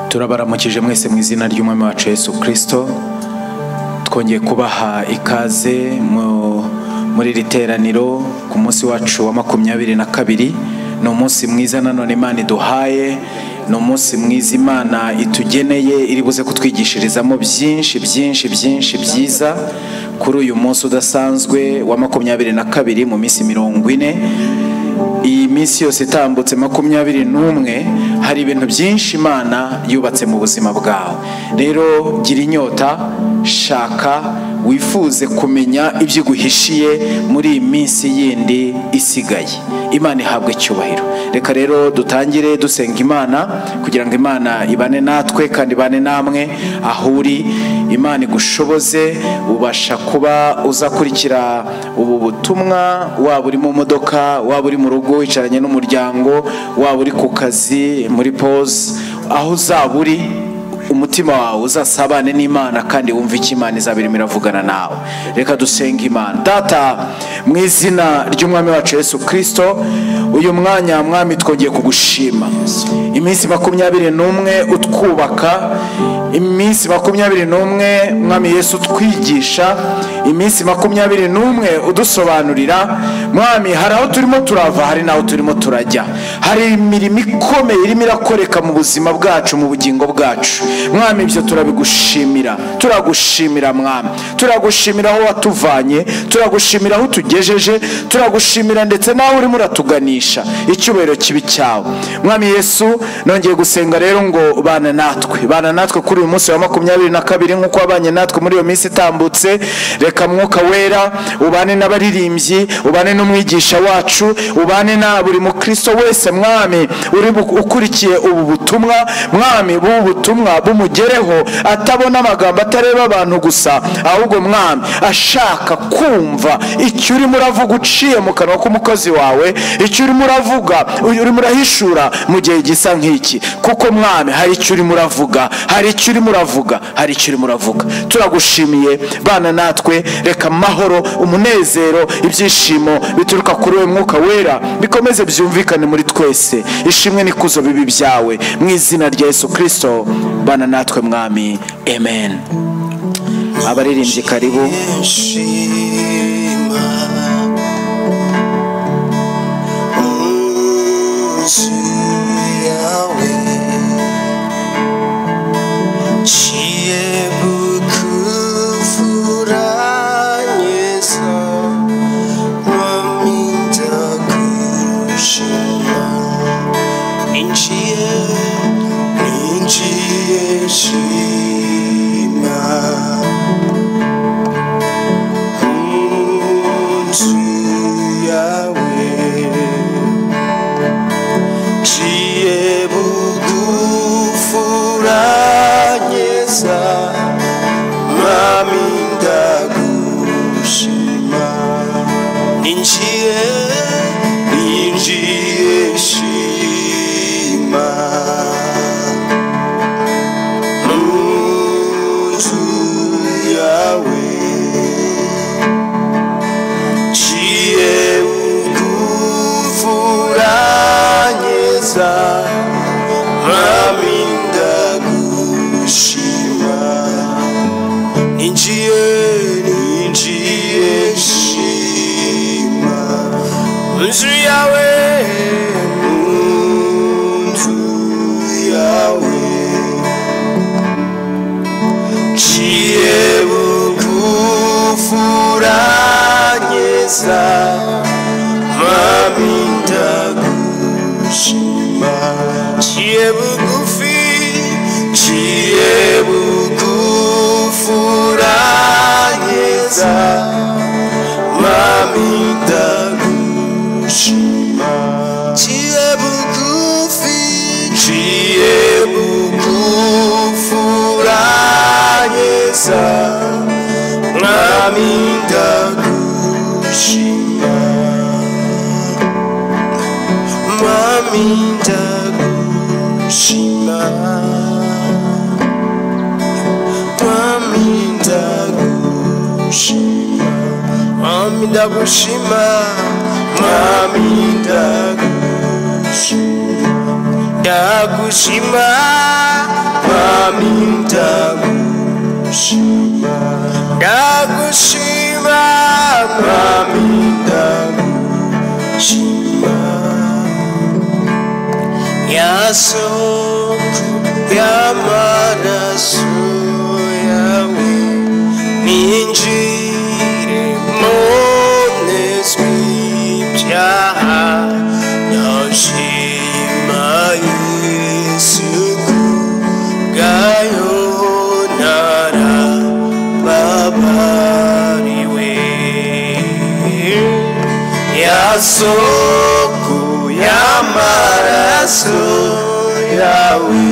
turabaramukije mwese mu izina ry'umwami wacu Yesu kirisito twongeye kubaha ikaze mu- muri iri teraniro ku munsi wacu wa makumyabiri na kabiri ni umunsi mwiza nanone imana iduhaye ni umunsi mwiza imana itugeneye iri buze kutwigishirizamo byinshi byinshi byinshi byiza kuri uyu munsi udasanzwe wa makumyabiri na kabiri mu minsi mirongo ine iyi minsi yose itambutse makumyabiri n'umwe hari ibintu byinshi imana yubatse mu buzima bwawe rero gira inyota shaka wifuze kumenya ibyo iguhishiye muri iyi minsi yindi isigaye imana ihabwa icyubahiro reka rero dutangire dusenga imana kugira ngo imana ibane natwe kandi ibane namwe aho uri imana igushoboze ubasha kuba uzakurikira ubu butumwa waba uri mu modoka waba uri mu rugo wicaranye n'umuryango waba uri ku kazi muri pose aho uzaba uri umutima wawe uzasabane n'imana kandi wumve icyo imana izaba irimo iravugana nawe reka dusenga imana data mu izina ry'umwami wacu yesu kirisito uyu mwanya mwami twongeye kugushima iminsi makumyabiri n'umwe utwubaka iminsi makumyabiri n'umwe mwami yesu utwigisha iminsi makumyabiri n'umwe udusobanurira mwami hari aho turimo turava hari n'aho turimo turajya hari imirimo ikomeye irimo irakoreka mu buzima bwacu mu bugingo bwacu mwami ibyo turabigushimira turagushimira mwami turagushimira aho watuvanye turagushimira aho utugejeje turagushimira ndetse n'aho urimo uratuganisha icyubahiro kibi cyawe mwami yesu nongeye gusenga rero ngo bana natwe bana natwe kuri uyu munsi wa makumyabiri na kabiri nk'uko wabanye natwe muri iyo minsi itambutse reka mwuka wera ubane n'abaririmbyi ubane n'umwigisha wacu ubane na buri mukristo wese mwami uri bu- ukurikiye ubu butumwa mwami bubu butumwa bumugereho atabona amagambo atareba abantu gusa ahubwo mwami ashaka kumva icyo urimo uravuga uciye mu kanwa k'umukozi wawe icyo urimo uravuga urimo urahishura mu gihe gisa nk'iki kuko mwami hari icyo urimo uravuga hari icyo urimo uravuga hari icyo urimo uravuga turagushimiye bana natwe reka amahoro umunezero ibyishimo bituruka kuri uwo mwuka wera bikomeze byumvikane muri twese ishimwe n'ikuzo bibi byawe mu izina rya yesu kirisito bana natwe mwami amen abaririmbyi karibu Shima Uzu yawe Chie bukufura nyesa Maminta kushima Ninchie Ninchie shima Unto Yahweh, Chie bukufuranyesa, mami ndagushima. Ninjiye, ninjiye shima. Unto Yahweh, Cię ukufuranie za Raminda Gushima Ninjiye, ninjiye shima Mzu yawe, mzu yawe Cię ukufuranie za Mami ndagushima Cię bugufi Cię bugufuranie za Mami ndagushima Cię bugufi Cię bugufuranie za mwami ndagushima mwami ndagushima mwami ndagushima mwami ndagushima mwami ndagushima ndagushima mwami ndagushima ndagushima mwami ndagushima yaso yamaraso yawe ninjire moneswi byaha ndashima yesu kubwayo narababariwe yasoko y'amaraso yawe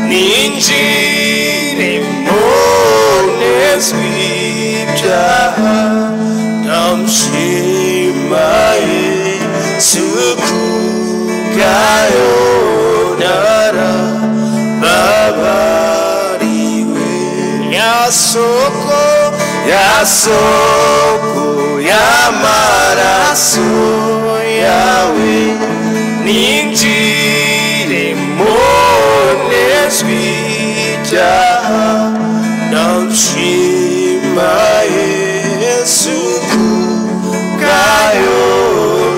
ninjire mbonezwi ibyaha ndamushimaye suku bwayo narababariwe yasoko yasoko y'amaraso yawe ninjire mbonezwi ibyaha ndamushima yesu kubwayo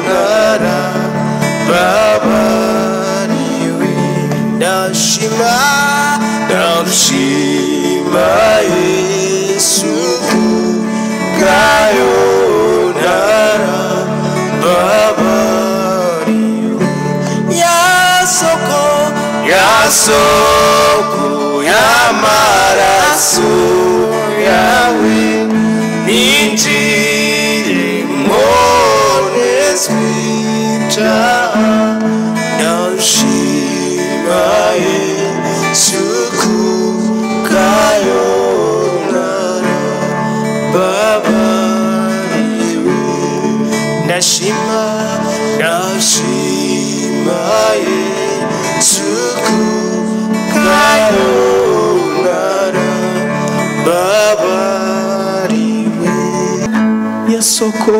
narababariwe ndashima ndamushima yesu kubwayo narababariwe yasoko yasoko y'amaraso yawe ninjire mbonezwi ibyaha ndashima yesu kubwayo narababariwe ndashima ndashima yesu kubwayo narababariwe yasoko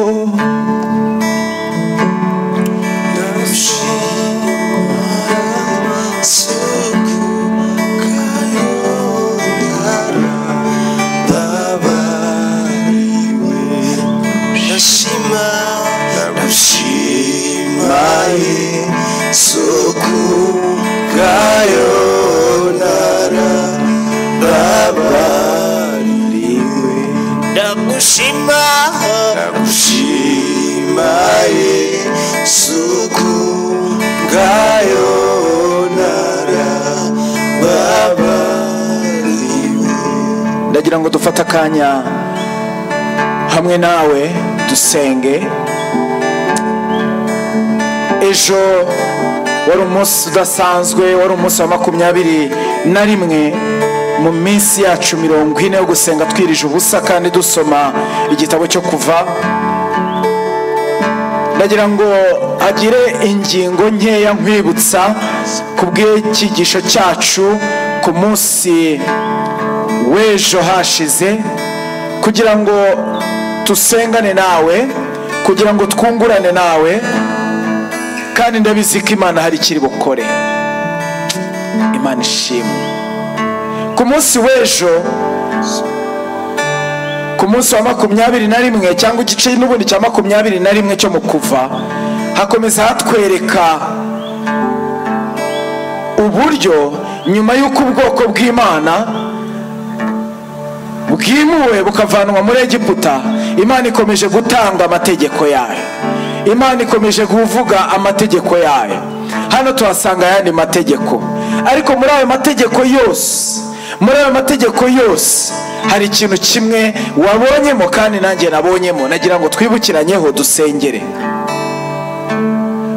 Ndagushima, ndagushima Yesu kubwayo narababariwe. ndagira ngo dufate akanya hamwe nawe dusenge ejo wari umunsi udasanzwe wari umunsi wa makumyabiri na rimwe mu minsi yacu mirongo ine yo gusenga twirije ubusa kandi dusoma igitabo cyo kuva ndagira ngo agire ingingo nkeya nkwibutsa ku bw'icyigisho cyacu ku munsi w'ejo hashize kugira ngo dusengane nawe kugira ngo twungurane nawe kandi ndabizi ko imana hari ikiri bukore imana ishimwe ku munsi w'ejo ku munsi wa makumyabiri na rimwe cyangwa igice n'ubundi cya makumyabiri na rimwe cyo mu kuva hakomeza hatwereka uburyo nyuma y'uko ubwoko bw'imana bwimuwe bukavanwa muri egiputa imana ikomeje gutanga amategeko yayo imana ikomeje kuvuga amategeko yayo hano tuhasanga ayandi mategeko ariko muri ayo mategeko yose muri ayo mategeko yose hari ikintu kimwe wabonyemo kandi nanjye nabonyemo nagira ngo twibukiranyeho dusengere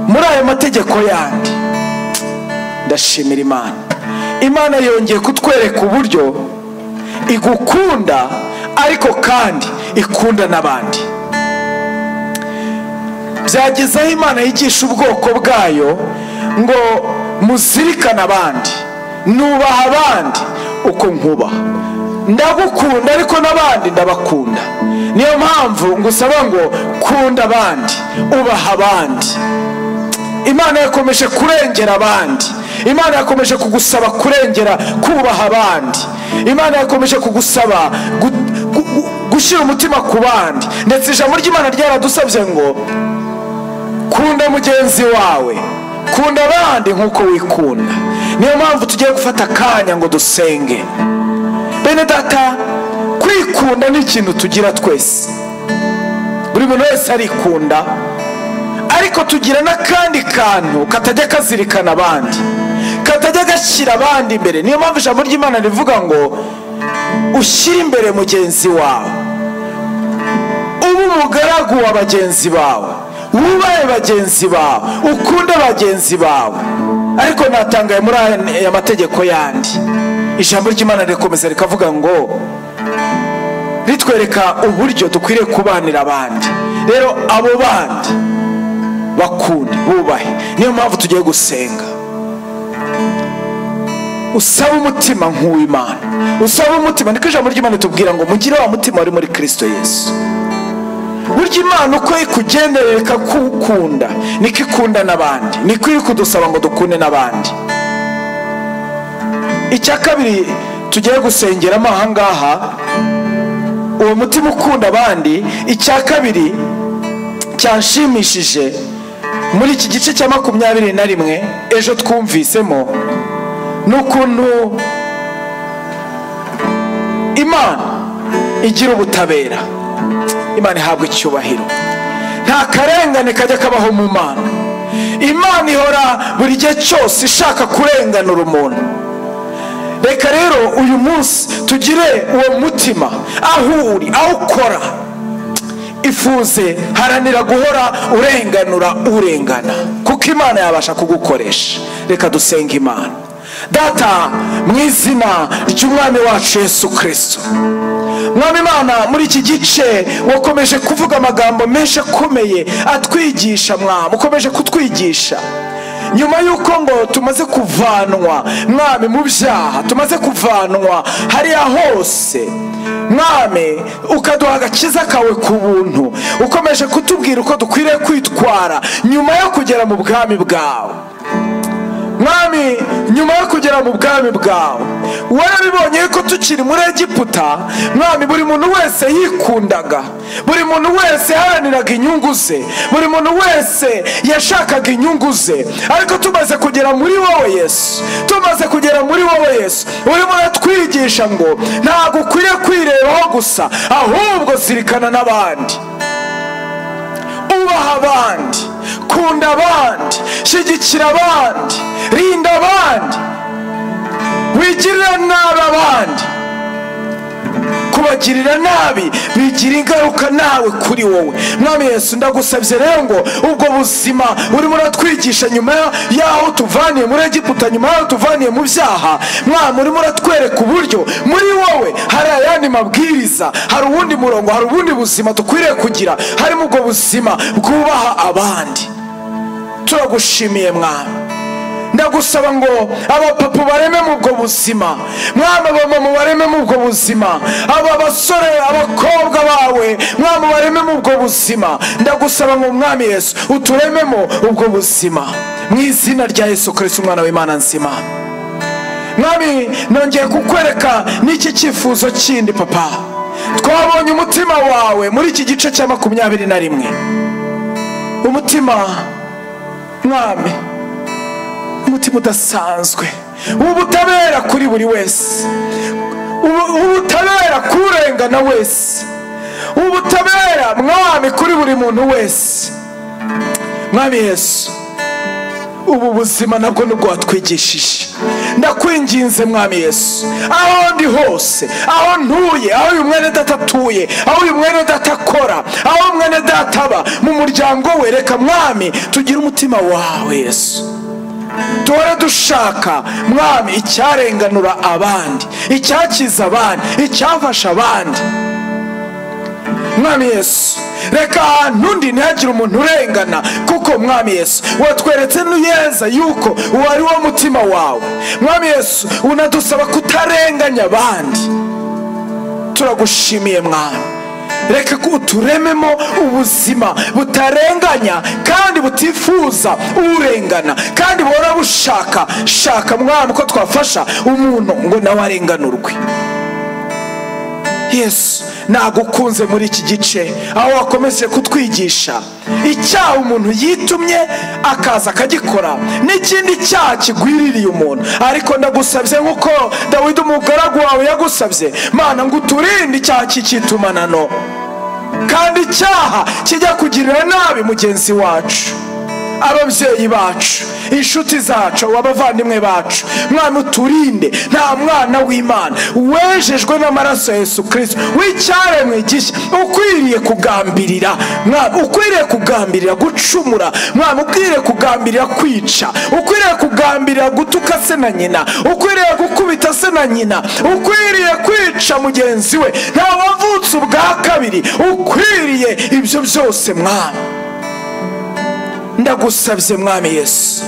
muri ayo mategeko yandi ndashimira imana imana yongeye kutwereka uburyo igukunda ariko kandi ikunda n'abandi byageze aho imana yigisha ubwoko bwayo ngo muzirikane abandi nubaha abandi uko nkubaha ndagukunda ariko n'abandi ndabakunda niyo mpamvu ngusaba ngo kunda abandi ubaha abandi imana yakomeje kurengera abandi imana yakomeje kugusaba kurengera kubaha abandi imana yakomeje kugusaba gu- gu- gu- gushyira umutima ku bandi ndetse ijambo ry'imana ryaradusabye ngo kunda mugenzi wawe kunda abandi nk'uko wikunda niyo mpamvu tugiye gufata akanya ngo dusenge bene data kwikunda ni ikintu tugira twese buri muntu wese arikunda ariko tugira n'akandi kantu katajya kazirikana abandi katajya gashyira abandi imbere niyo mpamvu ijambo ry'imana rivuga ngo ushyire imbere mugenzi wawe ube umugaragu wa bagenzi bawe wubahe bagenzi bawe ukunde bagenzi bawe ariko natangaye muri aya mategeko yandi ijambo ry'imana rirakomeza rikavuga ngo ritwereka uburyo dukwiriye kubanira abandi rero abo bandi bakunde bubahe niyo mpamvu tugiye gusenga usaba umutima nk'uw'imana usaba umutima niko ijambo ry'imana ritubwira ngo mugire wa mutima wari muri kirisito yesu burya imana uko ikugenderera ikakukunda niko ikunda n'abandi niko iri kudusaba ngo dukunde n'abandi icya kabiri tugiye gusengeramo aha ngaha uwo mutima ukunda abandi icya kabiri cyanshimishije muri iki gice cya makumyabiri na rimwe ejo twumvisemo ni ukuntu imana igira ubutabera imana ihabwa icyubahiro nta karengane kajya kabaho mu mana imana ihora buri gihe cyose ishaka kurenganura umuntu reka rero uyu munsi tugire uwo mutima aho uri aho ukora ifuze haranira guhora urenganura urengana kuko imana yabasha kugukoresha reka dusenge imana data mu izina ry'umwami wacu yesu kirisito mwami imana muri iki gice wakomeje kuvuga amagambo menshi akomeye atwigisha mwami ukomeje kutwigisha nyuma y'uko ngo tumaze kuvanwa mwami mu byaha tumaze kuvanwa hariya hose mwami ukaduha agakiza kawe ku buntu ukomeje kutubwira uko dukwiriye kwitwara nyuma yo kugera mu bwami bwawe mwami nyuma yo kugera mu bwami bwawe warabibonye ko tukiri muri egiputa mwami buri muntu wese yikundaga buri muntu wese yaharaniraga inyungu ze buri muntu wese yashakaga inyungu ze ariko tumaze kugera muri wowe yesu tumaze kugera muri wowe yesu urimo uratwigisha ngo ntabwo ukwiriye kwirebaho gusa ahubwo zirikana n'abandi ubaha abandi kunda abandi shyigikira abandi rinda abandi wigirira nabi abandi kubagirira nabi bigira ingaruka nawe kuri wowe mwami yesu ndagusabye rero ngo ubwo buzima urimo uratwigisha nyuma y'aho tuvaniye muri egiputa nyuma y'aho tuvaniye mu byaha mwami urimo uratwereka uburyo muri wowe hari ayandi mabwiriza hari uwundi murongo hari ubundi buzima dukwiriye kugira harimo ubwo buzima bwubaha abandi turagushimiye mwami ndagusaba ngo abapapa barememo ubwo buzima mwami abamama barememo ubwo buzima aba basore abakobwa bawe mwami barememo ubwo buzima ndagusaba ngo mwami yesu uturememo ubwo buzima mu izina rya yesu kirisiti umwana w'imana nzima mwami nongeye kukwereka n'iki cyifuzo kindi papa twabonye umutima wawe muri iki gice cya makumyabiri na rimwe umutima mwami umutima udasanzwe ubutabera kuri buri wese Ubu- ubutabera kurengana wese ubutabera mwami kuri buri muntu wese mwami yesu ubu buzima nabwo nibwo watwigishije ndakwinginze mwami yesu aho ndi hose aho ntuye aho uyu mwene data atuye aho uyu mwene data akora aho mwene data aba mu muryango we reka mwami tugire umutima wawe yesu duhora dushaka mwami icyarenganura abandi icyakiza abandi icyafasha abandi mwami yesu reka ahantu undi ntihagire umuntu urengana kuko mwami yesu watweretse neza yuko wari wo mutima wawe mwami yesu unadusaba kutarenganya abandi turagushimiye mwami reka ko uturememo ubuzima butarenganya kandi butifuza urengana kandi buhora bushaka shaka mwami ko twafasha umuntu ngo nawe arenganurwe yesu nagukunze muri iki gice aho wakomeje kutwigisha icyaha umuntu yitumye akaza akagikora n'ikindi cyaha kigwiririye umuntu ariko ndagusabye nk'uko dawidi umugaragu wawe yagusabye mana ngo uturinde icyaha cy'icyitumano kandi icyaha kijya kugirira nabi mugenzi wacu ababyeyi bacu inshuti zacu abavandimwe bacu mwana uturinde nta mwana w'imana wejejwe n'amaraso ya yesu kirisito w'icyaremwe gishya ukwiriye kugambirira mwana ukwiriye kugambirira gucumura mwana ukwiriye kugambirira kwica ukwiriye kugambirira gutuka se na nyina ukwiriye gukubita se na nyina ukwiriye kwica mugenzi we nta wavutse ubwa kabiri ukwiriye ibyo byose mwana ndagusabye mwami yesu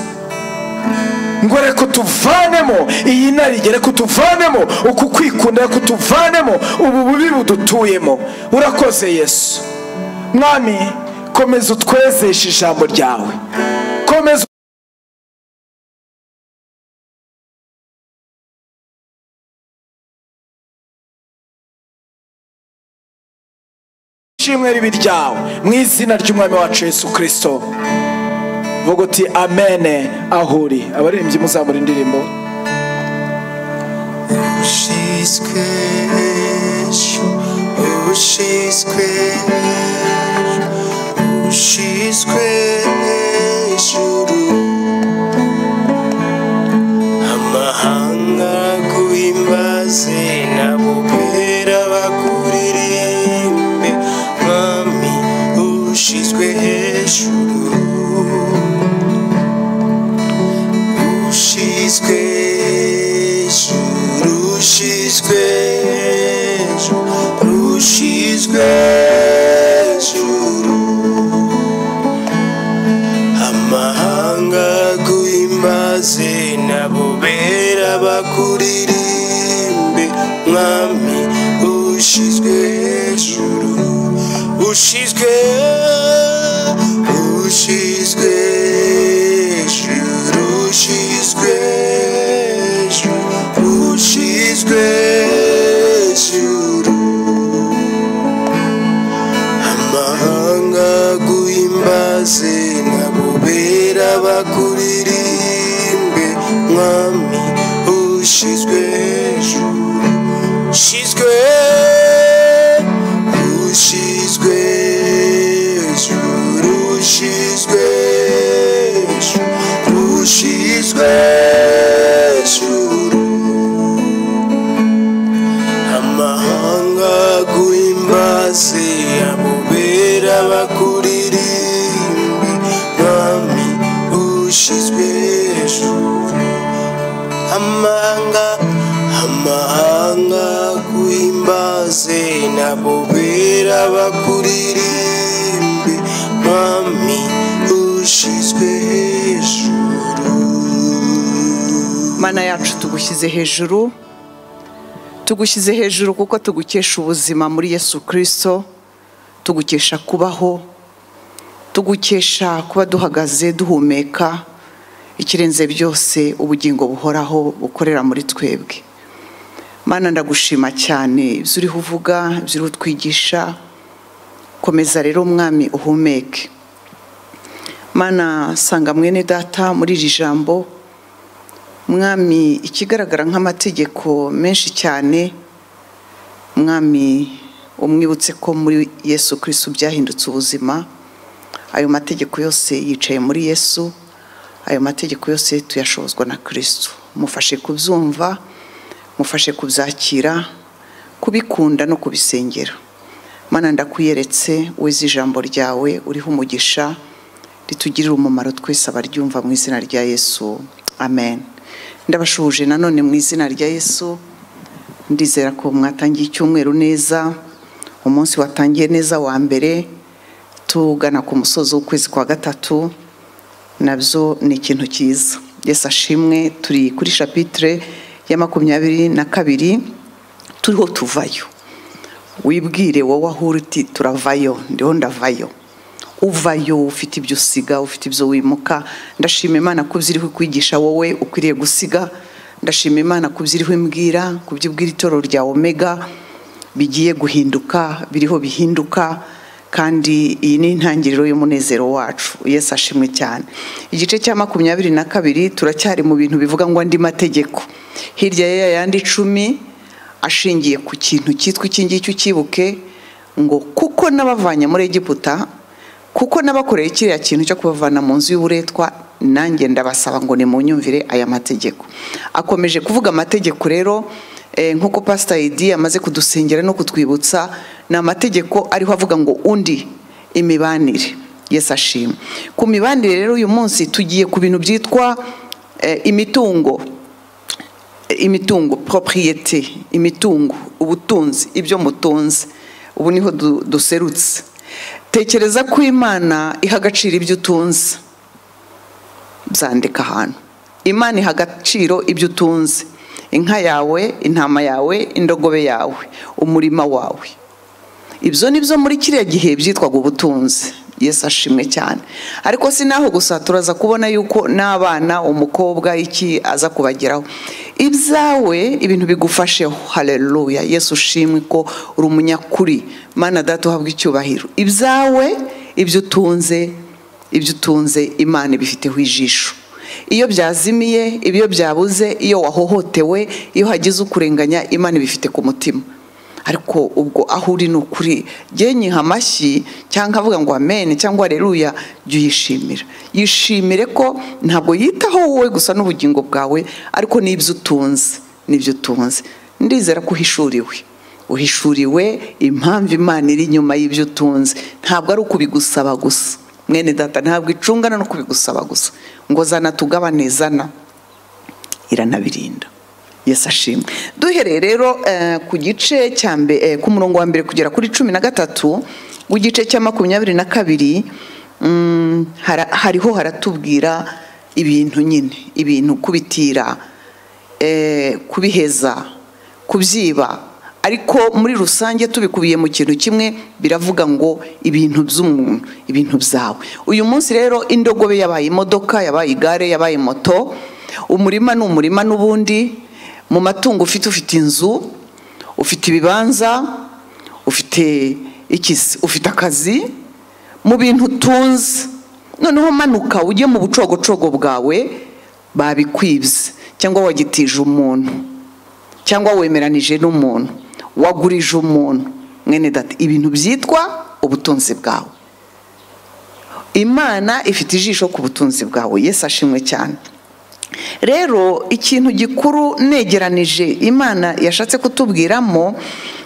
ngo reka tuvanemo iyi narige reka tuvanemo uku kwikunda reka tuvanemo ubu bubi budutuyemo urakoze yesu mwami komeza utwezeshe ijambo ryawe komeza ishimwe ribi ryawe mu izina ry'umwami wacu yesu kirisito vuga uti amene ahuri abaririmbyi muzamura indirimbo Ushizwe hejuru, ushizwe hejuru, ushizwe hejuru. Amahanga guhimbaze n'abopera bakuririmbe, Mwami ushizwe hejuru. Ushizwe hejuru, ushizwe hejuru, ushizwe hejuru. amahanga guhimbaze nabo bera bakuririmbe mwami ushizwe hejuru ushizwe ushizwe hejuru ushizwe hejuru ushizwe hejuru amahanga guhimbaze nabubera bakuririmbe mwami ushizwe hejuru ushizwe ushizwe hejuru ushizwe hejuru ushizwe hejuru amahanga guhimbaze abubera bakuririmbe mwami ushizwe hejuru amahanga amahanga guhimbaze nabubera bakuririmbe mwami ushizwe hejuru mana yacu tugushyize hejuru tugushyize hejuru kuko tugukesha ubuzima muri yesu kirisito tugukesha kubaho tugukesha kuba duhagaze duhumeka ikirenze byose ubugingo buhoraho bukorera muri twebwe mana ndagushima cyane ibyo uriho uvuga ibyo uriho utwigisha komeza rero umwami uhumeke mana sanga mwene data muri iri jambo mwami ikigaragara nk'amategeko menshi cyane mwami umwibutse ko muri yesu kirisito byahindutse ubuzima ayo mategeko yose yicaye muri yesu ayo mategeko yose tuyashobozwa na kirisito mufashe kubyumva mufashe kubyakira kubikunda no kubisengera mana ndakwiyeretse wize ijambo ryawe uriho umugisha ritugirire umumaro twese abaryumva mu izina rya yesu amen ndabashuhuje nanone mu izina rya yesu ndizera ko mwatangiye icyumweru neza umunsi watangiye neza wa mbere tugana ku musozi w'ukwezi kwa gatatu nabyo ni ikintu cyiza yesu ashimwe turi kuri shapitire ya makumyabiri na kabiri turiho tuvayo wibwire wowe aho uri uti turavayo ndiho ndavayo uvayo ufite ibyo usiga ufite ibyo wimuka ndashima imana ko ibyo iri kukwigisha wowe ukwiriye gusiga ndashima imana ku byo iri imbwira ku byo ubwira itoro rya omega bigiye guhinduka biriho bihinduka kandi iyi ni intangiriro y'umunezero wacu yesu ashimwe cyane igice cya makumyabiri na kabiri turacyari mu bintu bivuga ngo andi mategeko hirya y'ayandi icumi ashingiye ku kintu cyitwa iki ngiki ucyibuke ngo kuko n'abavanye muri egiputa kuko n'abakoreye kiriya kintu cyo kubavana mu nzu y'uburetwa nanjye ndabasaba ngo nimunyumvire aya mategeko akomeje kuvuga amategeko rero eh, nk'uko pasita yidi amaze kudusengera no kutwibutsa ni amategeko ariho avuga ngo undi imibanire yesi ashima ku mibanire rero uyu munsi tugiye ku bintu byitwa eh, imitungo imitungo propriyete imitungo ubutunzi ibyo mutunze ubu niho du- duserutse tekereza ko imana iha agaciro ibyo utunze byandika ahantu imana iha agaciro ibyo utunze inka yawe intama yawe indogobe yawe umurima wawe ibyo ni byo muri kiriya gihe byitwaga ubutunzi yesu ashimwe cyane ariko si naho gusa turaza kubona yuko n'abana umukobwa iki aza kubageraho ibyawe ibintu bigufasheho hareruya yesu ushimwe ko uri umunyakuri mana data uhabwa icyubahiro ibyawe ibyo utunze ibyo utunze imana ibifiteho ijisho iyo byazimiye iyo byabuze iyo wahohotewe iyo hagize ukurenganya imana ibifite ku mutima ariko ubwo aho uri ni ukuri jye nyiha amashyi cyangwa avuga ngo amen cyangwa areruya jya uyishimira yishimire ko ntabwo yitaho wowe gusa n'ubugingo bwawe ariko n'ibyo utunze n'ibyo utunze ndizera ko uhishuriwe uhishuriwe impamvu imana iri inyuma y'ibyo utunze ntabwo ari ukubigusaba gusa mwene data ntabwo icungana no kubigusaba gusa ngo zana tugabane zana iranabirinda yesu ashimwe duhereye rero eh, ku gice cya mbe- eh, ku murongo wa mbere kugera kuri cumi na gatatu w'igice cya makumyabiri na kabiri mm, hara- hariho haratubwira ibintu nyine ibintu kubitira eh, kubiheza kubyiba ariko muri rusange tubikubiye mu kintu kimwe biravuga ngo ibintu by'umuntu ibintu byawe uyu munsi rero indogobe yabaye imodoka yabaye igare yabaye moto umurima ni umurima n'ubundi mu matungo ufite ufite inzu ufite ibibanza ufite ikisi ufite akazi mu bintu utunze noneho manuka ujye mu bucogocogo bwawe babikwibye cyangwa wagitije umuntu cyangwa wemeranije n'umuntu wagurije umuntu mwene data ibintu byitwa ubutunzi bwawe imana ifite ijisho ku butunzi bwawe yesu ashimwe cyane rero ikintu gikuru negeranije imana yashatse kutubwiramo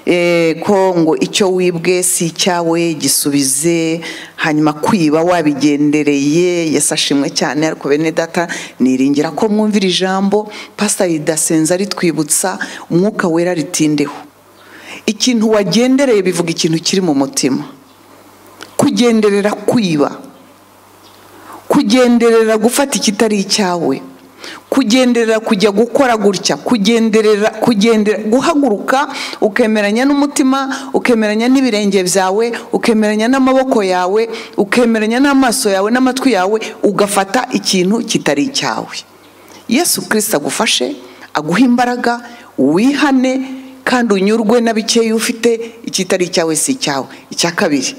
eh, ko ngo icyo wibwe si icyawe gisubize hanyuma kwiba wabigendereye yesu ashimwe cyane ariko bene data niringira ko mwumvira ijambo pasita ridasenza ritwibutsa umwuka wera ritindeho ikintu wagendereye bivuga ikintu kiri mu mutima kugenderera kwiba kugenderera gufata ikitari icyawe kugenderera kujya gukora gutya kugenderera kugendera guhaguruka ukemeranya n'umutima ukemeranya n'ibirenge byawe ukemeranya n'amaboko yawe ukemeranya n'amaso yawe n'amatwi yawe ugafata ikintu kitari icyawe yesu kirisita agufashe aguha imbaraga wihane kandi unyurwe na bikeya ufite ikitari icyawe si icyawe icya kabiri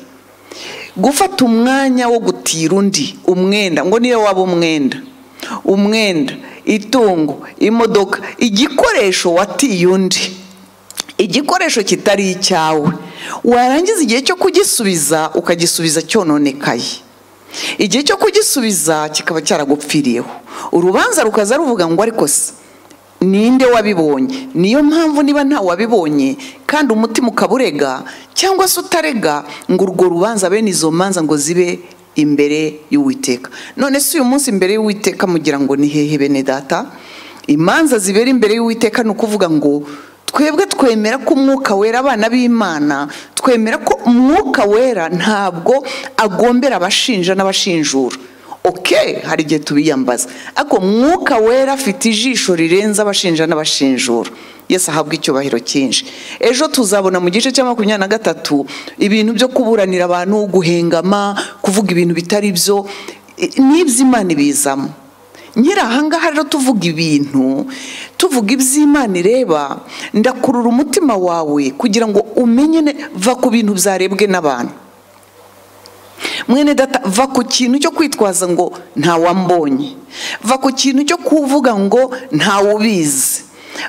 gufata umwanya wo gutira undi umwenda ngo niyo waba umwenda umwenda itungo imodoka igikoresho watiye undi igikoresho kitari icyawe warangiza igihe cyo kugisubiza ukagisubiza cyononekaye igihe cyo kugisubiza kikaba cyaragupfiriyeho urubanza rukaza ruvuga ngo ariko se ninde wabibonye niyo mpamvu niba nta wabibonye kandi umutima ukaba urega cyangwa se utarega ngo urwo rubanza bene izo manza ngo zibe imbere y'uwiteka none se uyu munsi imbere y'uwiteka mugira ngo ni hehe bene data imanza zibera imbere y'uwiteka ni ukuvuga ngo twebwe twemera ko umwuka wera abana b'imana twemera ko umwuka wera ntabwo agombera abashinja n'abashinjura oke hari igihe tubiyambaza ariko mwuka wera afite ijisho rirenze abashinja n'abashinjura yesu ahabwa icyubahiro cyinshi ejo tuzabona mu gice cya makumyabiri na gatatu ibintu byo kuburanira abantu guhengama kuvuga ibintu bitari byo i- n'iby'imana ibizamo nkiri ahangaha rero tuvuga ibintu tuvuga iby'imana ireba ndakurura umutima wawe kugira ngo umenye ne- va ku bintu byarebwe n'abantu mwene data va ku kintu cyo kwitwaza ngo ntawambonye va ku kintu cyo kuvuga ngo ntawubizi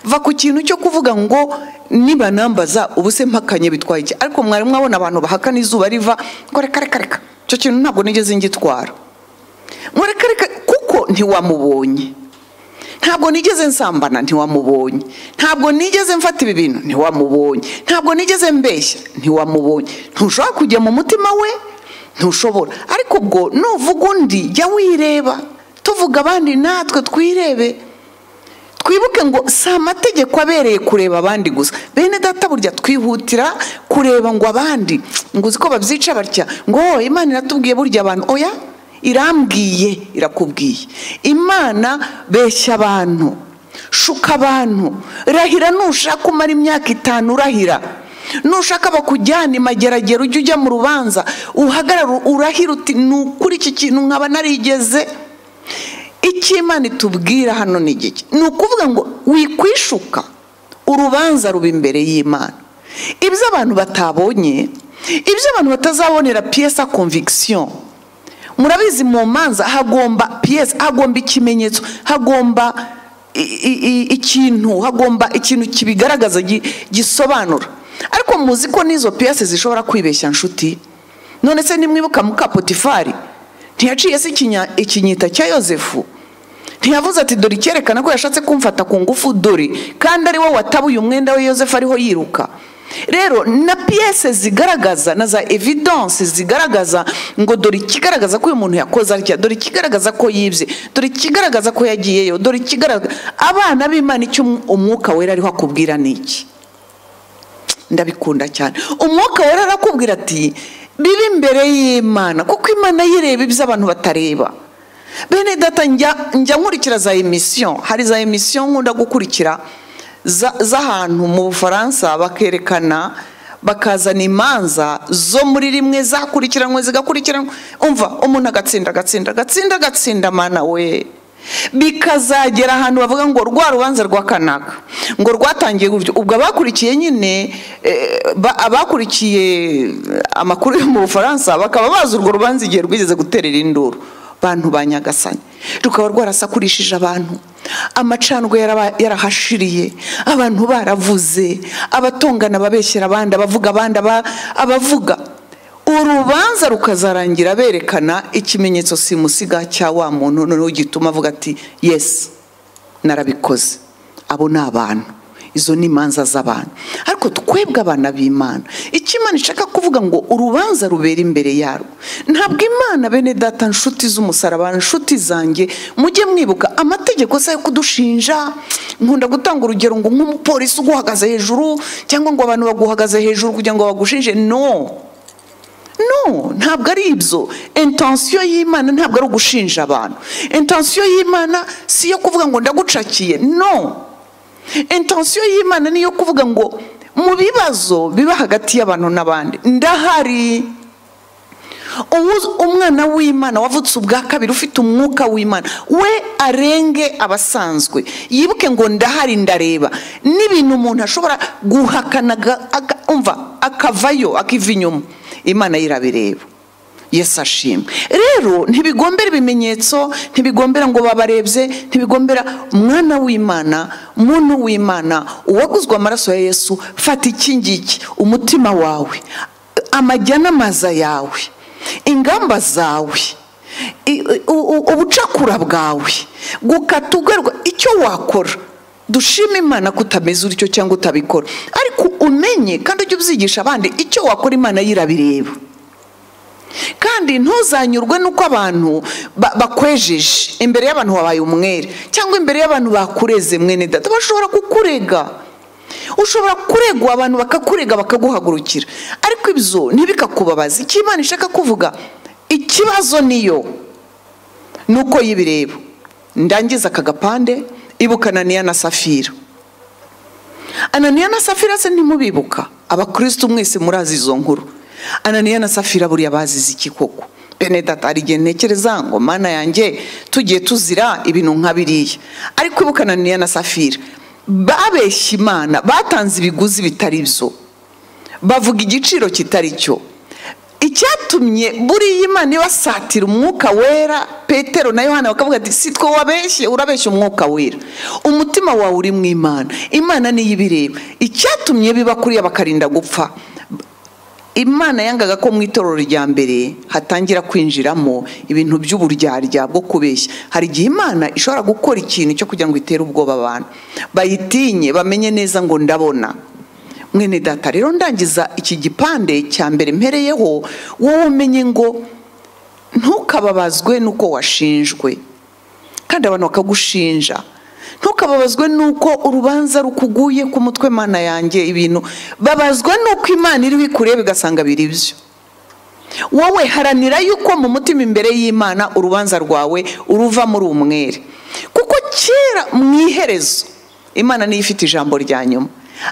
va ku kintu cyo kuvuga ngo nibanambaza ubu se mpakanye bitwaye iki ariko mwari mwabona abantu bahakana izuba riva ngo reka reka reka icyo kintu ntabwo nigeze ngitwara mureke reka kuko ntiwamubonye ntabwo nigeze nsambana ntiwamubonye ntabwo nigeze mfata ibi bintu ntiwamubonye ntabwo nigeze mbeshya ntiwamubonye ntushobora kujya mu mutima we ntushobora ariko ubwo nuvuga undi jya wireba tuvuga abandi natwe twirebe twibuke ngo si amategeko abereye kureba abandi gusa bene data burya twihutira kureba ngo abandi ngo uzi ko babyica batya ngo "Oh, imana iratubwiye burya abantu oya irambwiye irakubwiye imana beshya abantu shuka abantu rahira nushaka umara imyaka itanu urahira nushaka bakujyana imageragero ujye ujya mu rubanza uhagarara urahira uti ni ukuri iki kintu nkaba narigeze icy'imana itubwira hano ni igiki ni ukuvuga ngo wikwishuka urubanza ruba imbere y'imana ibyo abantu batabonye ibyo abantu batazabonera piyesa konvigisiyo murabizi mu manza hagomba piyesi hagomba ikimenyetso hagomba i- i- i- ikintu hagomba ikintu kibigaragaza gi- gisobanura ariko muzi ko n'izo piyesi zishobora kwibeshya nshuti none se nimwibuka muka potifari ntiyaciye se ikinya- ikinyita cya yosefu ntiyavuze ati dore icyerekana ko yashatse kumfata ku ngufu dore kandi ari wowe watabuye umwenda we yosefu ariho yiruka rero na piyese zigaragaza na za evidanse zigaragaza ngo dore ikigaragaza ko uyu muntu yakoze atya dore ikigaragaza ko yibye dore ikigaragaza ko yagiyeyo dore ikigaragaza abana b'imana icyo umwuka wera ariho akubwira ni iki ndabikunda cyane umwuka wera arakubwira ati bibe imbere y'imana kuko imana yireba ibyo abantu batareba bene data njya njya nkurikira za emisiyo hari za emisiyo nkunda gukurikira za- z'ahantu mu bufaransa bakerekana bakazana imanza zo muri rimwe zakurikiranwe zigakurikiranwa umva umuntu agatsinda agatsinda agatsinda agatsinda mana we bikazagera ahantu bavuga ngo rwa rubanza rwa kanaka ngo rwatangiye gutyo ubwo abakurikiye nyine eh, ba- abakurikiye eh, amakuru yo mu bufaransa bakaba bazi urwo rubanza igihe rwigeze guterera induru bantu ba nyagasani rukaba rwarasakurishije abantu amacandwe yaraba- yarahashiriye abantu baravuze abatongana babeshyera abandi abavuga abandi aba- abavuga urubanza rukazarangira berekana ikimenyetso simusiga cya wa muntu noneho gituma avuga ati yesi narabikoze abo ni abantu izo ni imanza z'abantu ariko twebwe abana b'imana icyo imana ishaka kuvuga ngo urubanza rubera imbere yarwo ntabwo imana bene data nshuti z'umusaraba nshuti zanjye mujye mwibuka amategeko se yo kudushinja nkunda gutanga urugero ngo nk'umupolisi uguhagaze hejuru cyangwa ngo abantu baguhagaze hejuru kugira ngo bagushinje no no ntabwo ari ibyo intansiyo y'imana ntabwo ari ugushinja abantu intansiyo y'imana si iyo kuvuga ngo ndagucakiye no intansiyo y'imana ni iyo kuvuga ngo mu bibazo biba hagati y'abantu n'abandi ndahari Uwu- umwana w'imana wavutse ubwa kabiri ufite umwuka w'imana we arenge abasanzwe yibuke ngo ndahari ndareba n'ibintu umuntu ashobora guhakana aga- aga- umva akavayo akiva inyuma imana yirabireba yesu ashimwe rero ntibigombera ibimenyetso ntibigombera ngo babarebye ntibigombera umwana w'imana muntu w'imana uwaguzwe amaraso ya yesu fata iki ngiki umutima wawe amajya n'amaza yawe ingamba zawe i- u- u- ubucakura bwawe gukata ugarwa icyo wakora dushime imana kutameze utyo cyangwa utabikora ariko umenye kandi ujye ubyigisha abandi icyo wakora imana yirabireba kandi ntuzanyurwe n'uko abantu ba- bakwejeje imbere y'abantu wabaye umwere cyangwa imbere y'abantu bakureze mwene data bashobora kukurega ushobora kuregwa abantu bakakurega bakaguhagurukira ariko ibyo ntibikakubabaza icyo imana ishaka kuvuga ikibazo niyo nuko y'ibireba ndangiza aka gapande ibukana niya na safira ananiya na safira se ntimubibuka abakristo mwese murazi izo nkuru ananiya na safira buriya bazize iki koko benedata hari igihe ntekereza ngo mana yanjye tugiye tuzira ibintu nka biriya ariko ibuka ananiya na safira babeshye imana batanze ibiguzi bitari byo bavuga igiciro kitari cyo icyatumye buriya imana ibasatira umwuka wera petero na yohana bakavuga ati si twe wabeshye urabeshya umwuka wera umutima wawe uri mu imana imana niyo ibireba icyatumye biba kuriya bakarinda gupfa imana yangaga ko mu itorero rya mbere hatangira kwinjiramo ibintu by'uburyarya bwo kubeshya hari igihe imana ishobora gukora ikintu cyo kugira ngo itere ubwoba abantu bayitinye bamenye neza ngo ndabona mwene data rero ndangiza iki gipande cya mbere mpereyeho wowe umenye ngo ntukababazwe n'uko washinjwe kandi abantu bakagushinja ntukababazwe n'uko urubanza rukuguye ku mutwe mana yanjye ibintu babazwa n'uko imana iriho ikureba igasanga biri byo wowe haranira yuko mu mutima imbere y'imana urubanza rwawe uruva muri umwere kuko kera mu iherezo imana niyo ifite ijambo rya nyuma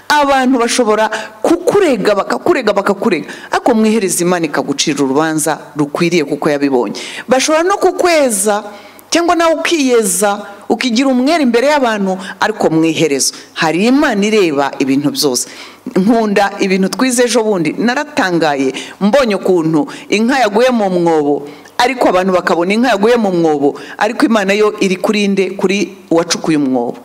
abantu bashobora kukurega bakakurega bakakurega ariko mwihereza imana ikagucira urubanza rukwiriye kuko yabibonye bashobora no kukweza cyangwa nawe ukiyeza ukigira umwere imbere y'abantu ariko mwiherezo hari imana ireba ibintu byose nkunda ibintu twize ejo bundi naratangaye mbonye ukuntu inka yaguye mu mwobo ariko abantu bakabona inka yaguye mu mwobo ariko imana yo iri kuri nde kuri uwacukuye umwobo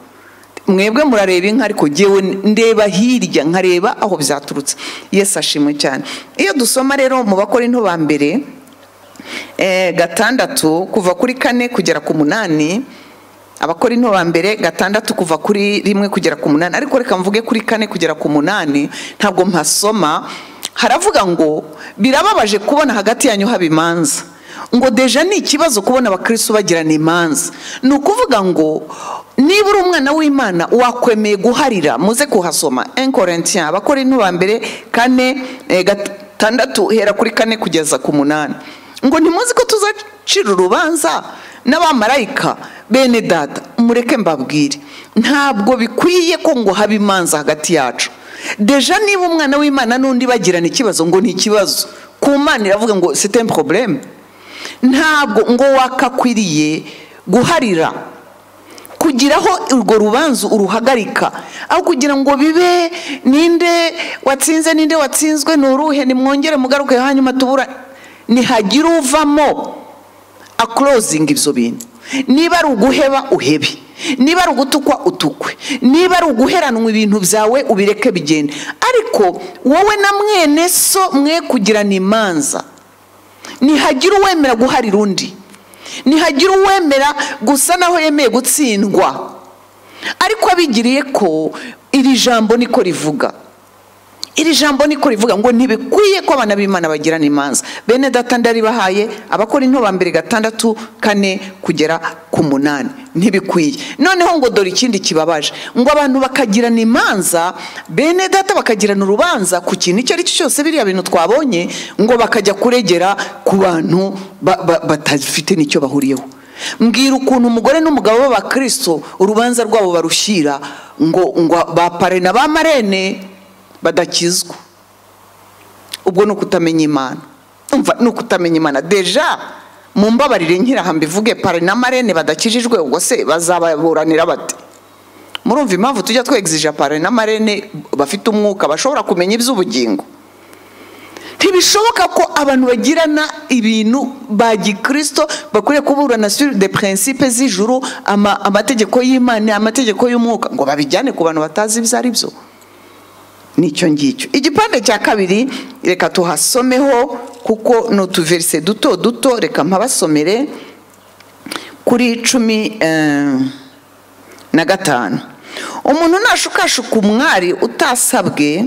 mwebwe murareba inka ariko ngewe ndeba hirya nkareba aho byaturutse yesu ashimwe cyane iyo dusoma rero mu bakora into ba mbere gatandatu kuva kuri kane kugera ku munani abakora into ba mbere gatandatu kuva kuri rimwe kugera ku munani ariko reka mvuge kuri kane kugera ku munani ntabwo mpasoma haravuga ngo birababaje kubona hagati yanyu haba imanza ngo deja ni ikibazo kubona abakirisitu bagirana imanza ni ukuvuga ngo niba uri umwana w'imana wakwemeye guharira muze kuhasoma enkorentiya abakora intuba mbere kane gatandatu hera kuri kane kugeza ku munani ngo ntimuzi ko tuzacira urubanza n'abamarayika bene dada mureke mbabwire ntabwo bikwiye ko ngo habe imanza hagati yacu deja niba umwana w'imana n'undi bagirana ikibazo ngo ni ikibazo ku mana iravuga ngo sitemu poroburemu ntabwo ngo wakakwiriye guharira kugiraho urwo rubanza uruhagarika aho kugira ngo bibe ninde watsinze ninde watsinzwe ni uruhe nimwongere mugaruke hanyuma tubura ntihagire uvamo akurozinga ibyo bintu niba ari uguheba uhebe niba ari ugutukwa utukwe niba ari uguheranwa ibintu byawe ubireke bigende ariko wowe na mwene so mwe kugirana imanza ntihagire uwemera guharira undi ntihagire uwemera gusa naho yemeye gutsindwa ariko abigiriye ko iri jambo niko rivuga iri jambo niko rivuga ngo ntibikwiye ko abana b'imana bagirana imanza bene data ndaribahaye abakora intoba mbere gatandatu kane kugera ku munani ntibikwiye noneho ngo dore ikindi kibabaje ngo abantu bakagirana imanza bene data bakagirana urubanza ku kintu icyo ari cyo cyose biriya bintu twabonye ngo bakajya kuregera ku bantu batafite n'icyo bahuriyeho mbwira ukuntu umugore n'umugabo b'abakristo urubanza rwabo barushyira ngo ngo ba parena ba marene badakizwa ubwo ni ukutamenya imana umva ni ukutamenya imana deja mu mbabarire nkiraha mbivuge pari na marene badakijijwe ubwo se bazababuranira bate murumva impamvu tujya twegzija pari na marene bafite umwuka bashobora kumenya iby'ubugingo ntibishoboka ko abantu bagirana ibintu ba gikirisito bakwiriye kuburana suri de prinsipe z'ijuru amategeko y'imana amategeko y'umwuka ngo babijyane ku bantu batazi ibyo ari byo nicyo ngicyo igipande cya kabiri reka tuhasomeho kuko ni utuverise duto duto reka mpabasomere kuri cumi na gatanu umuntu nashukashuka umwari utasabwe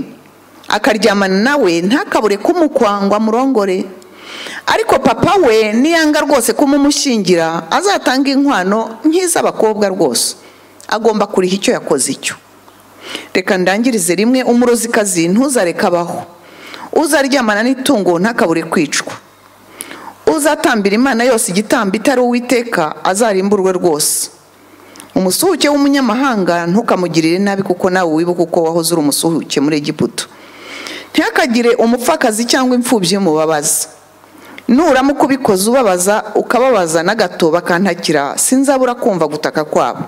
akaryamana nawe ntakabure kumukwangwa murongore ariko papa we niyanga rwose kumumushyingira azatanga inkwano nk'iz'abakobwa rwose agomba kuriha icyo yakoze icyo reka ndangirize rimwe umurozikazi ntuzareke abaho uzaryamana n'itungo ntakabure kwicwa uzatambira imana yose igitambo itari uwiteka azarimburwe rwose umusuhuke w'umunyamahanga ntukamugirire nabi kuko nawe wibuka uko wahoze uri umusuhuke muri egiputa ntakagire umupfakazi cyangwa imfubyi mubabaza nuramuka ubikoze ubabaza ukababaza na gato bakantakira sinzabura kumva gutaka kwabo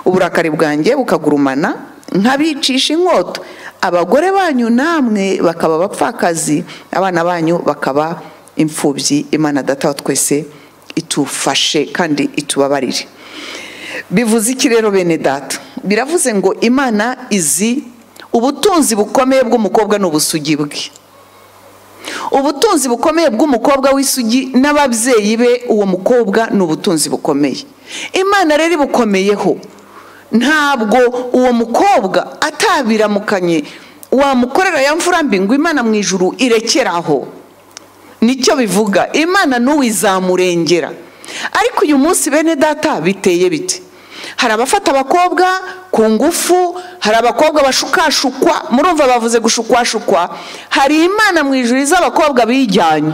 uburakari bwanjye bukagurumana nkabicisha inkota abagore banyu namwe bakaba abapfakazi abana banyu bakaba imfubyi imana data wa twese itufashe kandi itubabarire bivuze iki rero bene data biravuze ngo imana izi ubutunzi bukomeye bw'umukobwa ni ubusugi bwe ubutunzi bukomeye bw'umukobwa w'isugi n'ababyeyi be uwo mukobwa ni ubutunzi bukomeye imana rero ibukomeyeho ntabwo uwo mukobwa atabiramukanye wamukorera ya mvura mbi ngo imana mu ijuru irekeraho nicyo bivuga imana n'uwizamurengera ariko uyu munsi bene data biteye bite hari abafata abakobwa ku ngufu hari abakobwa bashukashukwa murumva bavuze gushukwashukwa hari imana mu ijuru izi abakobwa bijyanye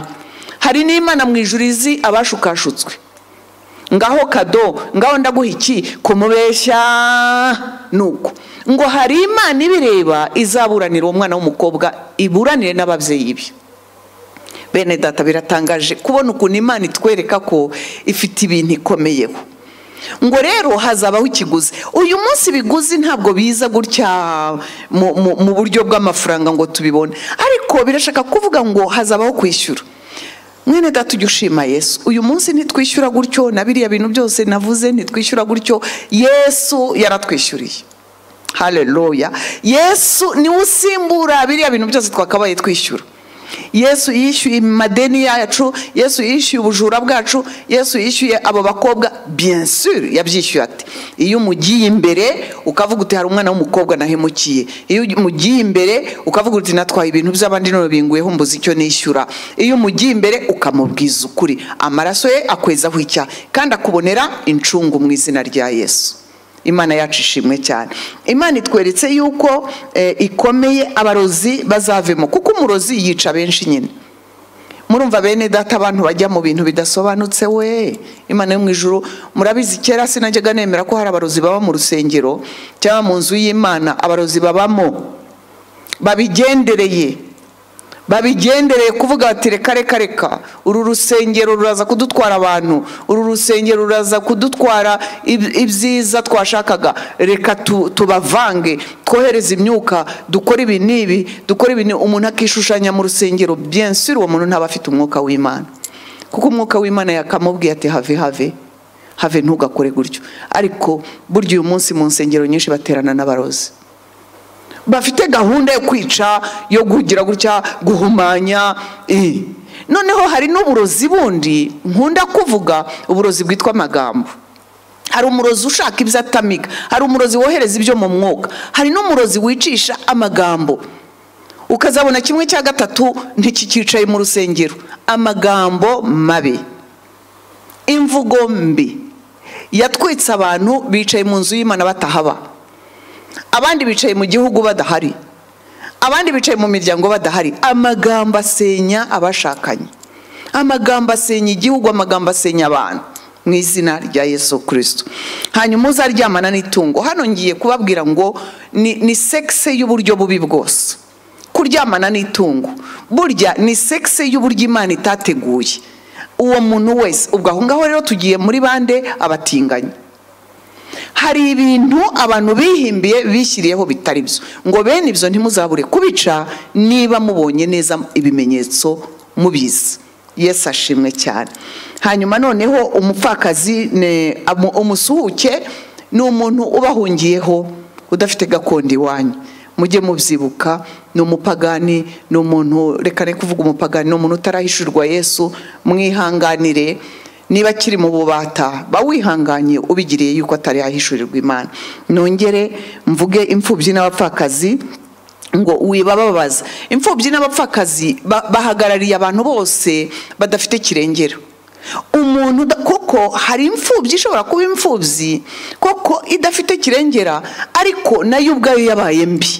hari n'imana mu ijuru izi abashukashutswe ngaho kado ngaho ndaguha iki kumubeshya nuko ngo hari imana ibireba izaburanira uwo mwana w'umukobwa iburanire n'ababyeyi be bene data biratangaje kubona ukuntu imana itwereka ko ifite ibintu ikomeyeho ngo rero hazabaho ikiguzi uyu munsi ibiguzi ntabwo biza gutya mu- mu- mu buryo bw'amafaranga ngo tubibone ariko birashaka kuvuga ngo hazabaho kwishyura mwene data ujya ushima yesu uyu munsi ntitwishyura gutyo na biriya bintu byose navuze ntitwishyura gutyo yesu yaratwishyuriye haleluya yesu niwe usimbura biriya bintu byose twakabaye twishyura yesu yishyuye amadeni yacu yesu yishyuye ubujura bwacu yesu yishyuye abo bakobwa bien sûr yabyishyuye ati iyo umugiye imbere ukavuga uti hari umwana w'umukobwa nahemukiye iyo umugiye imbere ukavuga uti natwaye ibintu by'abandi none binguyeho mbuze icyo nishyura iyo umugiye imbere ukamubwiza ukuri amaraso ye akwezaho icyaha kandi akubonera incungu mu izina rya yesu imana yacu ishimwe cyane imana itweretse yuko eh, ikomeye abarozi bazavemo kuko umurozi yica benshi nyine murumva bene data abantu bajya mu bintu bidasobanutse we imana yo mu ijuru murabizi kera sinajyaga nemera ko hari abarozi baba mu rusengero cyangwa mu nzu y'imana abarozi babamo babigendereye babigendereye kuvuga bati reka reka reka uru rusengero ruraza kudutwara abantu uru rusengero ruraza kudutwara ib- ibyiza twashakaga reka tu- tubavange twohereze imyuka dukore ibi n'ibi dukore ibi n'ibi." umuntu akishushanya mu rusengero bien sûr uwo muntu ntaba afite umwuka w'imana kuko umwuka w'imana yakamubwiye ati have have have ntugakore gutyo ariko burya uyu munsi mu nsengero nyinshi baterana n'abarozi bafite gahunda yo kwica yo kugira gutya guhumanya eh. noneho hari n'uburozi bundi nkunda kuvuga uburozi bwitwa amagambo hari umurozi ushaka ibyo atamiga hari umurozi wohereza ibyo mu mwuka hari n'umurozi wicisha amagambo ukazabona kimwe cya gatatu ntikikicaye mu rusengero amagambo mabi imvugo mbi yatwitse abantu bicaye mu nzu y'imana batahaba abandi bicaye mu gihugu badahari abandi bicaye mu miryango badahari amagambo asenya abashakanye amagambo asenya igihugu amagambo asenya abantu mu izina rya yesu kirisito hanyuma uzaryamana n'itungo hano ngiye kubabwira ngo ni, ni sekise y'uburyo bubi bwose kuryamana n'itungo burya ni sekise y'uburyo imana itateguye uwo muntu wese ubwo aho ngaho rero tugiye muri bande abatinganyi hari ibintu abantu bihimbiye bishyiriyeho bitari byo ngo bene ibyo ntimuzabure kubica niba mubonye neza ibimenyetso mubizi yesu ashimwe cyane hanyuma noneho umupfakazi ni- amu- umusuhuke ni umuntu ubahungiyeho udafite gakondo iwanyu mujye mubyibuka ni umupagani ni umuntu reka ne kuvuga umupagani ni umuntu utarahishurwa yesu mwihanganire niba akiri mu bubata ba wihanganye ubigiriye yuko atari yahishurirwa imana nongere mvuge imfubyi n'abapfakazi ngo wibababaza imfubyi n'abapfakazi ba- bahagarariye abantu bose badafite kirengera umuntu uda- koko hari imfubyi ishobora kuba imfubyi koko idafite kirengera ariko nayo ubwayo yabaye mbi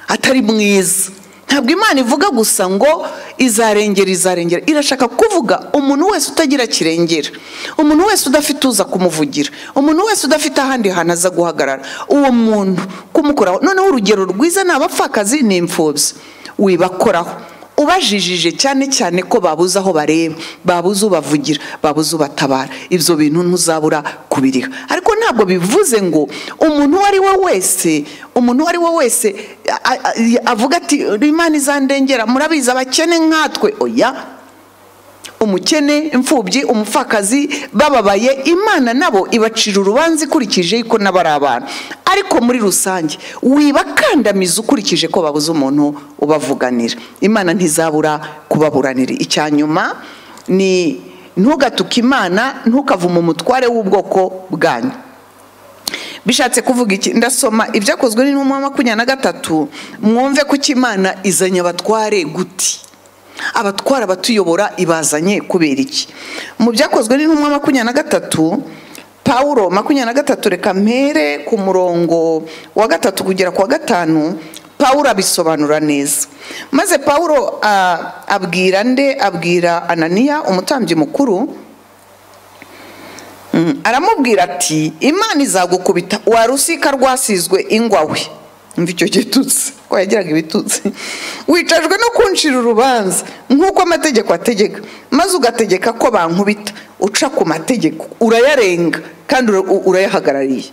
atari mwiza ntabwo imana ivuga gusa ngo izarengera izarengera irashaka kuvuga umuntu wese utagira kirengera umuntu wese udafite uza kumuvugira umuntu wese udafite ahandi hantu aza guhagarara uwo muntu kumukoraho noneho urugero rwiza ni abapfakazi ni imfubyi wibakoraho ubajijije cyane cyane ko babuze aho bareba babuze ubavugira babuze ubatabara ibyo bintu ntuzabura kubiriha ariko ntabwo bivuze ngo umuntu uwo ari we wese umuntu uwo ari we wese a- a- a- avuga ati imana izandengera murabizi abakene nkatwe oya umukene imfubyi umupfakazi bababaye imana nabo ibacira urubanza ikurikije yuko nabo ari abantu ariko muri rusange wibakandamiza ukurikije ko babuze umuntu ubavuganira imana ntizabura kubaburanira icya nyuma ni ntugatuke imana ntukavume umutware w'ubwoko bwanyu bishatse kuvuga iki ndasoma ibyakozwe n'intumwa makumyabiri na gatatu mwumve ko imana izanye abatware guti abatwara abatuyobora ibazanye kubera iki mu byakozwe n'intumwa makumyabiri na gatatu pawuro makumyabiri na gatatu reka mpere ku murongo wa gatatu kugera ku wa gatanu pawuro abisobanura neza maze pawuro ah, abwira nde abwira ananiya umutambyi mukuru Mm, aramubwira ati imana izagukubita wa rusika rwasizwe ingwa we mva icyo gitutsi ko yagiraga ibitutsi wicajwe no kuncira urubanza nk'uko amategeko ategeka maze ugategeka ko bankubita uca ku mategeko urayarenga kandi ura- u- urayahagarariye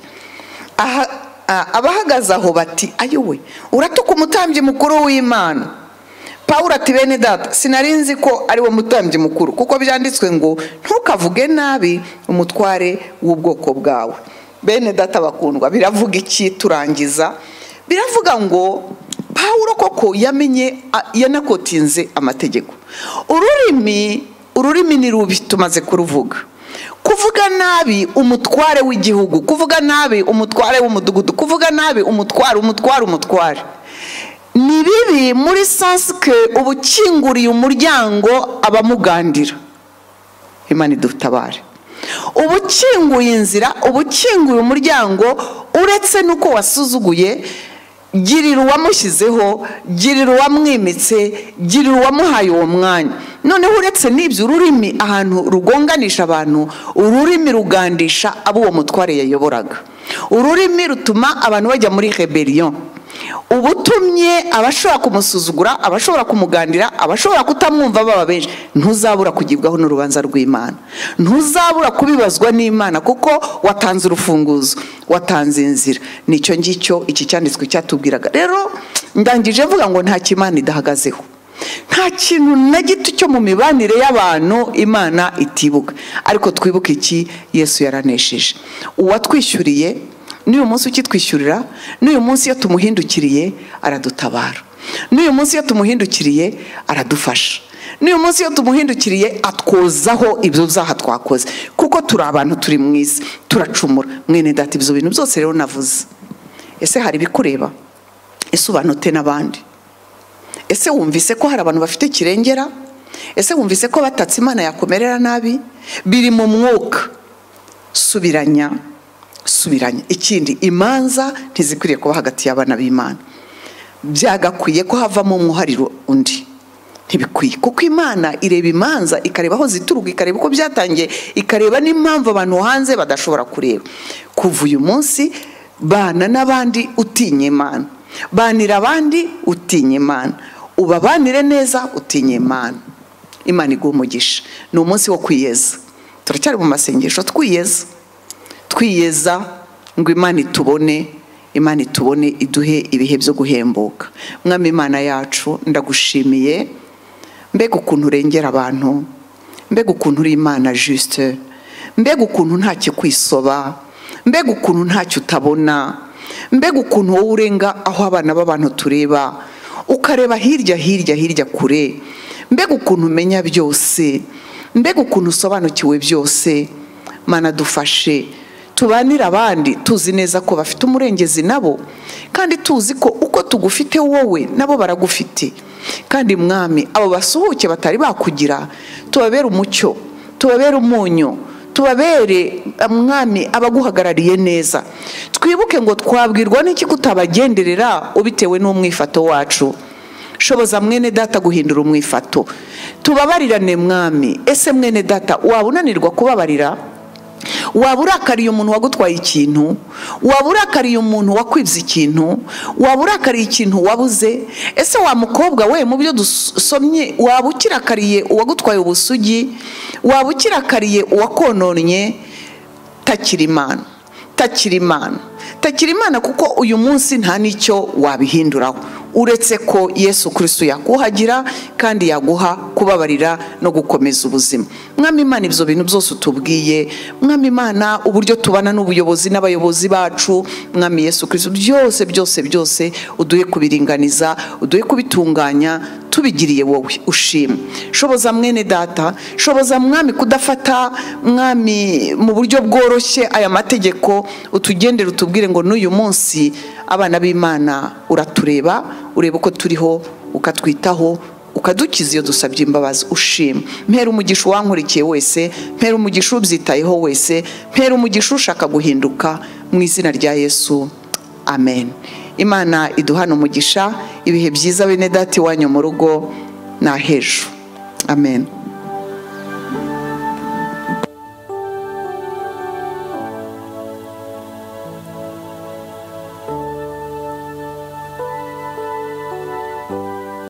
Aha- a- abahagaze aho bati ayowe uratuka umutambyi mukuru w'imana pawuro ati bene data sinari nzi ko ari wo mutambyi mukuru kuko byanditswe ngo ntukavuge nabi umutware w'ubwoko bwawe bene data bakundwa biravuga iki turangiza biravuga ngo pawuro koko yamenye a- yanakotinze amategeko ururimi ururimi ni rubi tumaze kuruvuga kuvuga nabi umutware w'igihugu kuvuga nabi umutware w'umudugudu kuvuga nabi umutware umutware umutware ni bibi muri sansike uba ukinguriye umuryango abamugandira imana idutabare uba ukinguye inzira uba ukinguye umuryango uretse n'uko wasuzuguye girira uwamushyizeho girira uwamwimitse girira uwamuhaye uwo mwanya noneho uretse n'ibyo ururimi ahantu rugonganisha abantu ururimi rugandisha abo uwo mutware yayoboraga ururimi rutuma abantu bajya muri reberiyo ubutumye abashobora kumusuzugura abashobora kumugandira abashobora kutamwumva baba benshi ntuzabura kugibwaho n'urubanza rw'imana ntuzabura kubibazwa n'imana kuko watanze urufunguzo watanze inzira nicyo ngicyo iki cyanditswe cyatubwiraga rero ndangije mvuga ngo nta kimana idahagazeho nta kintu na gito cyo mu mibanire y'abantu imana itibuka ariko twibuke iki yesu yaranesheje uwatwishyuriye n'uyu munsi ukitwishyurira n'uyu munsi iyo tumuhindukiriye aradutabara n'uyu munsi iyo tumuhindukiriye aradufasha n'uyu munsi iyo tumuhindukiriye atwozaho ibyo byaha twakoze kuko turi abantu turi mu isi turacumura mwene data ibyo bintu byose rero navuze ese hari ibikureba ese ubanute n'abandi ese wumvise ko hari abantu bafite kirengera ese wumvise ko batatse imana yakomerera nabi biri mu mwuka subiranya subiranya ikindi imanza ntizikwiriye kuba hagati y'abana b'imana byagakwiye ko havamo umwuhariro undi ntibikwiye kuko imana ireba imanza ikareba aho zituruka ikareba uko byatangiye ikareba n'impamvu abantu hanze badashobora kureba kuva uyu munsi bana n'abandi utinya imana banira abandi utinya imana ubabanire neza utinya imana imana iguha umugisha ni umunsi wo kwiyeza turacyari mu masengesho twiyeza twiyeza ngo imana itubone imana itubone iduhe ibihe byo guhembuka mwami imana yacu ndagushimiye mbega ukuntu urengera abantu mbega ukuntu uri imana jisite mbega ukuntu ntacyo kwisoba mbega ukuntu ntacyo utabona mbega ukuntu wowe urenga aho abana b'abantu tureba ukareba hirya hirya hirya kure mbega ukuntu umenya byose mbega ukuntu usobanukiwe byose mana dufashe tubanire abandi tuzi neza ko bafite umurengezi nabo kandi tuzi ko uko tugufite wowe nabo baragufite kandi mwami abo basuhuke batari bakugira tubabere umucyo tubabere umunyu tubabere mwami abaguhagarariye neza twibuke ngo twabwirwa n'iki kutabagenderera ubitewe n'umwifato wacu shoboza mwene data guhindura umwifato tubabarirane mwami ese mwene data waba unanirwa kubabarira waba urakariye umuntu wagutwaye ikintu waba urakariye umuntu wakwibye ikintu waba urakariye ikintu wabuze ese wa mukobwa we mu byo dusomye waba ukirakariye uwagutwaye ubusugi waba ukirakariye uwakononnye takira imana takira imana takira imana kuko uyu munsi nta n'icyo wabihinduraho uretse ko yesu kirisitu yakuhagira kandi yaguha kubabarira no gukomeza ubuzima mwami imana ibyo bintu byose utubwiye mwami imana uburyo tubana n'ubuyobozi n'abayobozi bacu mwami yesu kirisitu byose byose byose uduhe kubiringaniza uduhe kubitunganya tubigiriye wowe ushima shoboza mwene data shoboza mwami kudafata mwami mu buryo bworoshye aya mategeko utugendere utubwire ngo n'uyu munsi abana b'imana uratureba ureba uko turiho ukatwitaho ukadukiza iyo dusabye imbabazi ushima mpera umugisha uwankurikiye wese mpera umugisha ubyitayeho wese mpera umugisha ushaka guhinduka mu izina rya yesu amen imana iduhana umugisha ibihe byiza bene dati iwanyu mu rugo ni ahejo amen